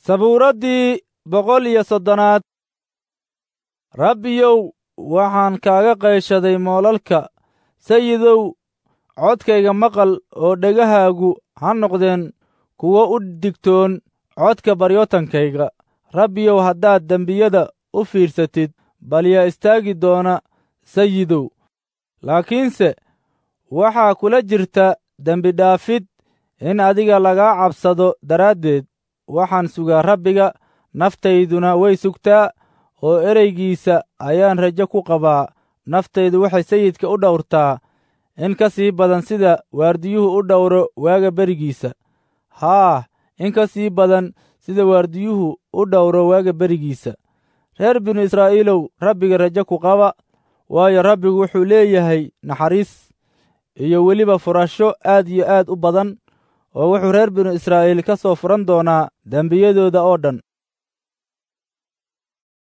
sabuuraddii boqol iyo soddonaad rabbiyow waxaan kaaga qayshaday moolalka sayidow codkayga maqal oo dhegahaagu ha noqdeen kuwo u digtoon codka baryootankayga rabbiyow haddaad dembiyada u fiirsatid bal yaa istaagi doona sayidow laakiinse waxaa kula jirta dembidhaafid in adiga lagaa cabsado daraaddeed waxaan sugaa rabbiga naftayduna way sugtaa oo ereygiisa ayaan rajo ku qabaa naftaydu waxay sayidka u dhowrtaa in ka sii badan sida waardiyuhu u dhowro waaga berigiisa haa in ka sii badan sida waardiyuhu u dhowro waaga berigiisa reer binu israa'iilow rabbiga rajo ku qaba waayo rabbigu wuxuu leeyahay naxariis iyo weliba furasho aad iyo aad u badan oo wuxuu reer binu israa'iil ka soo furan doonaa dembiyadooda oo dhan